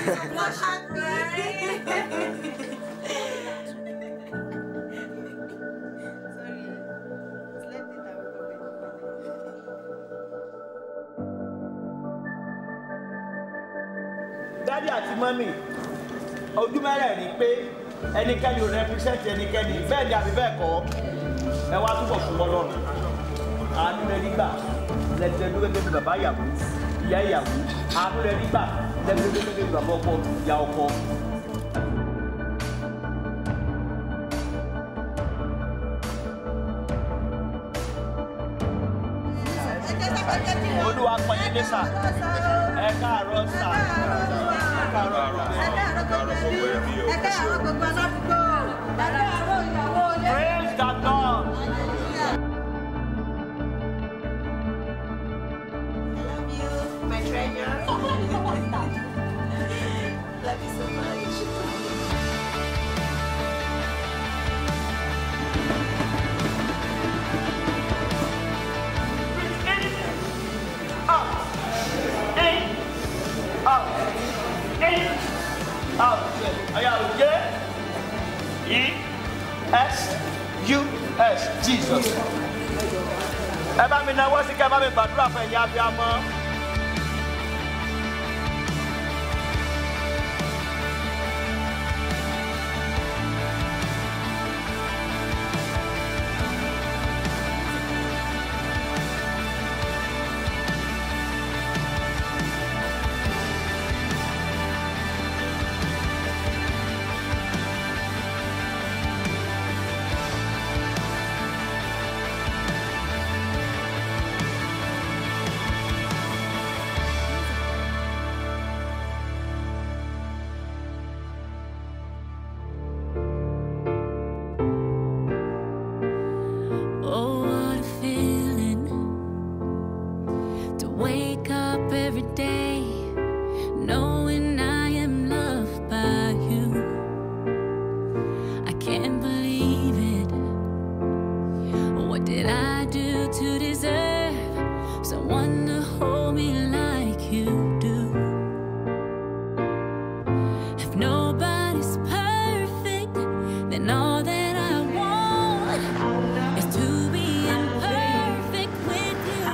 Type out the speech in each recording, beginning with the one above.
dádì àti mọ́mì ojú mẹ́rẹ̀ẹ̀rin pé ẹnikẹ́ni ò rẹpísẹ́ǹtì ẹnikẹ́ni bẹ́ẹ̀ ni àbí bẹ́ẹ̀ kọ́ ẹ wá túbọ̀ fún wọn lọ́nà àánú rẹ nígbà lẹ́gbẹ̀ẹ́ gẹ́gẹ́ bí bàbá ìyàwó ìyá ìyàwó àánú rẹ nígbà lẹ́gbẹ̀ẹ́ gẹ́gẹ́ bí bàbá ọkọ ìyá ọkọ. olúwa pọ̀nyí dé sà ẹ káàárọ̀ sà ẹ káàárọ̀ praise the lord. My treasure. Love you so much. E-S-U-S, Jesus. Ẹ bá mi náwó sí kẹ́ ẹ bá mi gbàdúrà fún ẹ̀yin abiyamọ. Oh, what a feeling to wake up every day knowing I am loved by you. I can't believe it. What did I do to deserve someone to hold me like you do? If nobody's perfect, then all that I want is to be imperfect with you.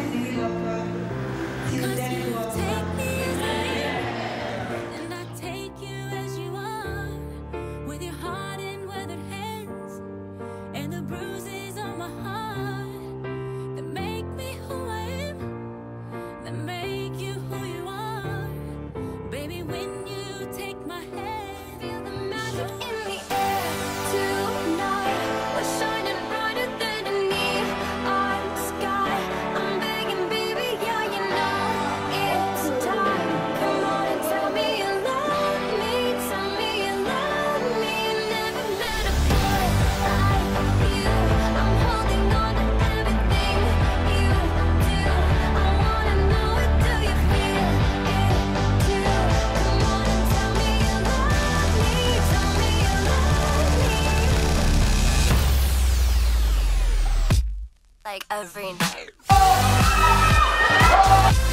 'Cause you take me as I am, and I take you as you are, with your heart and weathered hands, and the bruises on my heart that make me who I am, that make you who you are, baby. When you take my hand, feel the magic in the air tonight. We're shining brighter than a neon sky. I'm begging, baby, yeah, you know it's time. Come on and tell me you love me, tell me you love me. Never met a boy like you. I'm holding on to everything you do. I wanna know it. Do you feel it too? Come on and tell me you love me, tell me you love me. Like every night.